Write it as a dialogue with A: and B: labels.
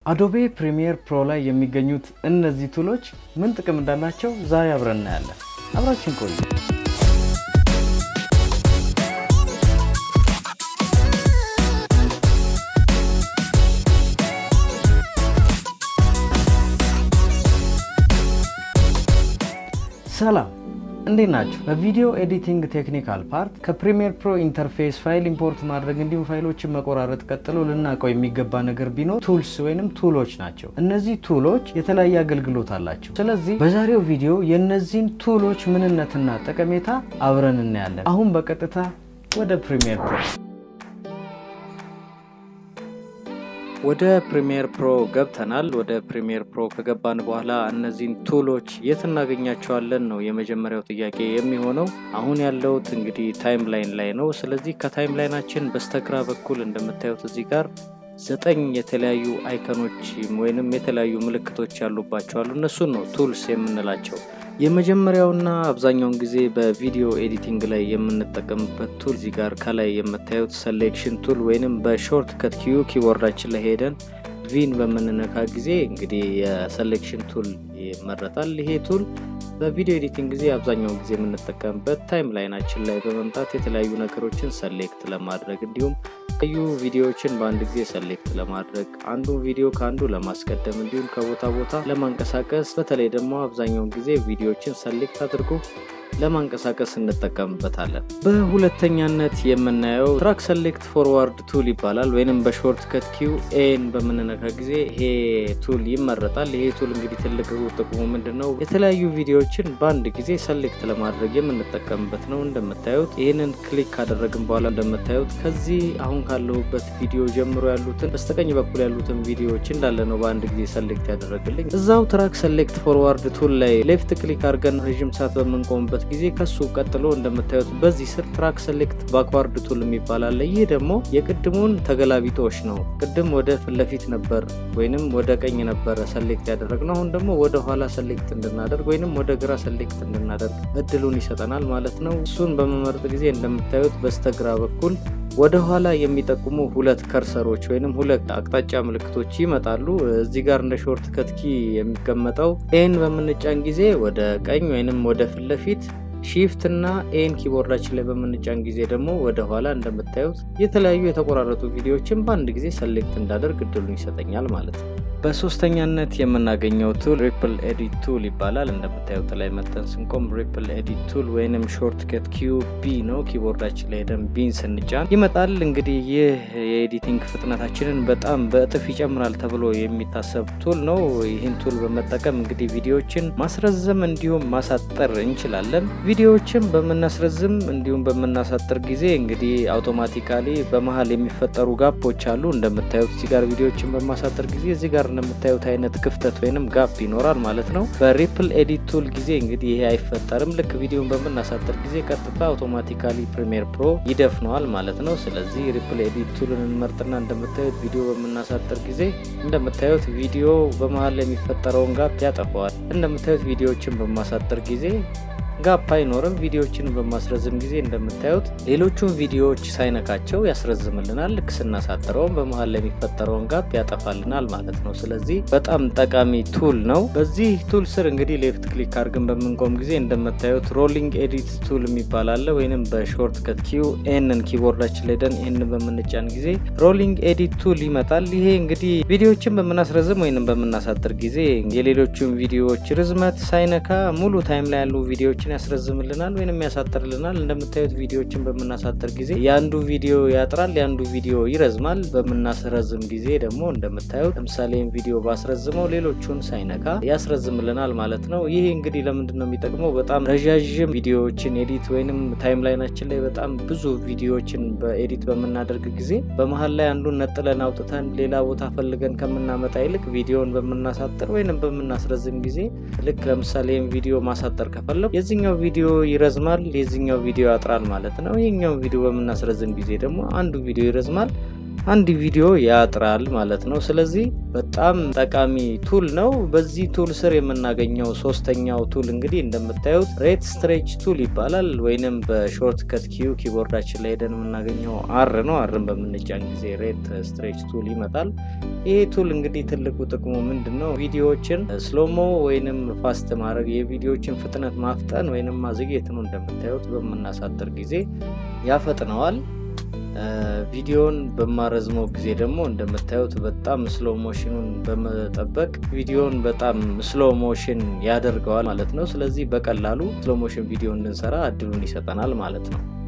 A: አዶቤ ፕሪሚየር ፕሮ ላይ የሚገኙት እነዚህ ቱሎች ምን ጥቅም እንዳላቸው ዛሬ አብረን እናያለን። አብራችን ቆዩ። ሰላም እንዴት ናቸው? በቪዲዮ ኤዲቲንግ ቴክኒካል ፓርት ከፕሪሚየር ፕሮ ኢንተርፌስ ፋይል ኢምፖርት ማድረግ እንዲሁም ፋይሎችን መቆራረጥ ቀጥሎ ልናውቀው የሚገባ ነገር ቢኖር ቱልስ ወይንም ቱሎች ናቸው። እነዚህ ቱሎች የተለያየ አገልግሎት አላቸው። ስለዚህ በዛሬው ቪዲዮ የእነዚህን ቱሎች ምንነትና ጠቀሜታ አብረን እናያለን። አሁን በቀጥታ ወደ ፕሪሚየር ፕሮ ወደ ፕሪሚየር ፕሮ ገብተናል። ወደ ፕሪሚየር ፕሮ ከገባን በኋላ እነዚህን ቱሎች የት እናገኛቸዋለን ነው የመጀመሪያው ጥያቄ የሚሆነው። አሁን ያለውት እንግዲህ ታይም ላይን ላይ ነው። ስለዚህ ከታይም ላይናችን በስተግራ በኩል እንደምታዩት እዚህ ጋር ዘጠኝ የተለያዩ አይከኖች ወይንም የተለያዩ ምልክቶች ያሉባቸዋሉ። እነሱን ነው ቱልስ የምንላቸው። የመጀመሪያውና አብዛኛውን ጊዜ በቪዲዮ ኤዲቲንግ ላይ የምንጠቀምበት ቱል እዚህ ጋር ከላይ የምታዩት ሰሌክሽን ቱል ወይንም በሾርት ከት ኪዩ ኪቦርዳችን ላይ ሄደን ቪን በምንነካ ጊዜ እንግዲህ የሰሌክሽን ቱል ይመረጣል። ይሄ ቱል በቪዲዮ ኤዲቲንግ ጊዜ አብዛኛውን ጊዜ የምንጠቀምበት ታይም ላይናችን ላይ በመምጣት የተለያዩ ነገሮችን ሰሌክት ለማድረግ እንዲሁም የተለያዩ ቪዲዮዎችን በአንድ ጊዜ ሰሌክት ለማድረግ አንዱን ቪዲዮ ከአንዱ ለማስቀደም እንዲሁም ከቦታ ቦታ ለማንቀሳቀስ በተለይ ደግሞ አብዛኛውን ጊዜ ቪዲዮዎችን ሰሌክት አድርጎ ለማንቀሳቀስ እንጠቀምበታለን። በሁለተኛነት የምናየው ትራክ ሰሌክት ፎርዋርድ ቱል ይባላል። ወይንም በሾርት ከት ኪው ኤን በምንነካ ጊዜ ይሄ ቱል ይመረጣል። ይሄ ቱል እንግዲህ ትልቅ ጥቅሙ ምንድን ነው? የተለያዩ ቪዲዮዎችን በአንድ ጊዜ ሰሌክት ለማድረግ የምንጠቀምበት ነው። እንደምታዩት ይህንን ክሊክ ካደረግን በኋላ እንደምታዩት ከዚህ አሁን ካለሁበት ቪዲዮ ጀምሮ ያሉትን በስተቀኝ በኩል ያሉትን ቪዲዮዎች እንዳለ ነው በአንድ ጊዜ ሰሌክት ያደረግልኝ። እዛው ትራክ ሰሌክት ፎርዋርድ ቱል ላይ ሌፍት ክሊክ አድርገን ረዥም ሰዓት በምንቆምበት ጊዜ ከሱ ቀጥሎ እንደምታዩት በዚህ ስር ትራክ ሰሌክት ባክዋርድ ቱል የሚባል አለ። ይህ ደግሞ የቅድሙን ተገላቢጦሽ ነው። ቅድም ወደ ፊት ለፊት ነበር ወይንም ወደ ቀኝ ነበረ ሰሌክት ያደረግነው። አሁን ደግሞ ወደ ኋላ ሰሌክት እንድናደርግ ወይንም ወደ ግራ ሰሌክት እንድናደርግ እድሉን ይሰጠናል ማለት ነው። እሱን በመመረጥ ጊዜ እንደምታዩት በስተግራ በኩል ወደ ኋላ የሚጠቁሙ ሁለት ከርሰሮች ወይንም ሁለት አቅጣጫ ምልክቶች ይመጣሉ። እዚህ ጋር እንደ ሾርት ከትኪ የሚቀመጠው ኤን በምንጫን ጊዜ ወደ ቀኝ ወይንም ወደ ፊት ለፊት ሺፍት እና ኤን ኪቦርዳችን ላይ በምንጫን ጊዜ ደግሞ ወደ ኋላ እንደምታዩት የተለያዩ የተቆራረጡ ቪዲዮዎችን በአንድ ጊዜ ሰሌክት እንዳደርግ እድሉን ይሰጠኛል ማለት ነው። በሶስተኛነት የምናገኘው ቱል ሪፕል ኤዲት ቱል ይባላል። እንደምታዩት ላይ መጠን ስንቆም ሪፕል ኤዲት ቱል ወይንም ሾርት ከት ኪዩ ቢ ነው። ኪቦርዳችን ላይ ሄደን ቢን ስንጫን ይመጣል። እንግዲህ ይህ የኤዲቲንግ ፍጥነታችንን በጣም በእጥፍ ይጨምራል ተብሎ የሚታሰብ ቱል ነው። ይህን ቱል በመጠቀም እንግዲህ ቪዲዮዎችን ማስረዘም እንዲሁም ማሳጠር እንችላለን። ቪዲዮዎችን በምናስረዝም እንዲሁም በምናሳጥር ጊዜ እንግዲህ አውቶማቲካሊ በመሀል የሚፈጠሩ ጋፖች አሉ። እንደምታዩት እዚህ ጋር ቪዲዮዎችን በማሳጠር ጊዜ እዚህ ጋር እንደምታዩት አይነት ክፍተት ወይንም ጋፕ ይኖራል ማለት ነው። በሪፕል ኤዲት ቱል ጊዜ እንግዲህ ይሄ አይፈጠርም። ልክ ቪዲዮን በምናሳጥር ጊዜ ቀጥታ አውቶማቲካሊ ፕሪሚየር ፕሮ ይደፍነዋል ማለት ነው። ስለዚህ ሪፕል ኤዲት ቱልን እንመርጥና እንደምታዩት ቪዲዮ በምናሳጥር ጊዜ እንደምታዩት ቪዲዮ በመሀል የሚፈጠረውን ጋፕ ያጠፈዋል። እንደምታዩት ቪዲዮዎችን በማሳጥር ጊዜ ጋፕ አይኖርም። ቪዲዮዎችን በማስረዝም ጊዜ እንደምታዩት ሌሎቹን ቪዲዮዎች ሳይነካቸው ያስረዝምልናል። ልክ ስናሳጥረውም በመሀል ላይ የሚፈጠረውን ጋፕ ያጠፋልናል ማለት ነው። ስለዚህ በጣም ጠቃሚ ቱል ነው። በዚህ ቱል ስር እንግዲህ ሌፍት ክሊክ አድርገን በምንቆም ጊዜ እንደምታዩት ሮሊንግ ኤዲት ቱል የሚባል አለ። ወይንም በሾርት ከት ኪው ኤንን ኪቦርዳችን ላይ ደን ኤንን በምንጫን ጊዜ ሮሊንግ ኤዲት ቱል ይመጣል። ይሄ እንግዲህ ቪዲዮዎችን በምናስረዝም ወይንም በምናሳጥር ጊዜ የሌሎቹን ቪዲዮዎች ርዝመት ሳይነካ ሙሉ ታይም ላይ ያሉ ቪዲዮዎችን ያስረዝምልናል ወይንም ያሳጥርልናል። እንደምታዩት ቪዲዮዎችን በምናሳጥር ጊዜ የአንዱ ቪዲዮ ያጥራል፣ የአንዱ ቪዲዮ ይረዝማል። በምናስረዝም ጊዜ ደግሞ እንደምታዩት ለምሳሌ ቪዲዮ ባስረዝመው ሌሎቹን ሳይነካ ያስረዝምልናል ማለት ነው። ይህ እንግዲህ ለምንድን ነው የሚጠቅመው? በጣም ረዣዥም ቪዲዮዎችን ኤዲት ወይንም ታይም ላይናችን ላይ በጣም ብዙ ቪዲዮዎችን በኤዲት በምናደርግ ጊዜ በመሀል ላይ አንዱን ነጥለን አውጥተን ሌላ ቦታ ፈልገን ከምናመጣ ይልቅ ቪዲዮን በምናሳጥር ወይንም በምናስረዝም ጊዜ ልክ ለምሳሌ ቪዲዮ ማሳጠር ከፈለጉ የዚህኛው ቪዲዮ ይረዝማል፣ የዚህኛው ቪዲዮ ያጥራል ማለት ነው። ይህኛው ቪዲዮ በምናስረዝም ጊዜ ደግሞ አንዱ ቪዲዮ ይረዝማል፣ አንድ ቪዲዮ ያጥራል ማለት ነው። ስለዚህ በጣም ጠቃሚ ቱል ነው። በዚህ ቱል ስር የምናገኘው ሶስተኛው ቱል እንግዲህ እንደምታዩት ሬት ስትሬች ቱል ይባላል። ወይንም በሾርት ከት ኪዩ ኪቦርዳችን ላይ ሄደን የምናገኘው አር ነው። አርን በምንጫን ጊዜ ሬት ስትሬች ቱል ይመጣል። ይሄ ቱል እንግዲህ ትልቁ ጥቅሙ ምንድን ነው? ቪዲዮዎችን ስሎሞ ወይንም ፋስት ማድረግ የቪዲዮዎችን ፍጥነት ማፍጠን ወይንም ማዘግየት ነው። እንደምታዩት በምናሳጥር ጊዜ ያፈጥነዋል። ቪዲዮን በማረዝመው ጊዜ ደግሞ እንደምታዩት በጣም ስሎ ሞሽኑን በመጠበቅ ቪዲዮን በጣም ስሎ ሞሽን ያደርገዋል ማለት ነው። ስለዚህ በቀላሉ ስሎ ሞሽን ቪዲዮ እንድንሰራ እድሉን ይሰጠናል ማለት ነው።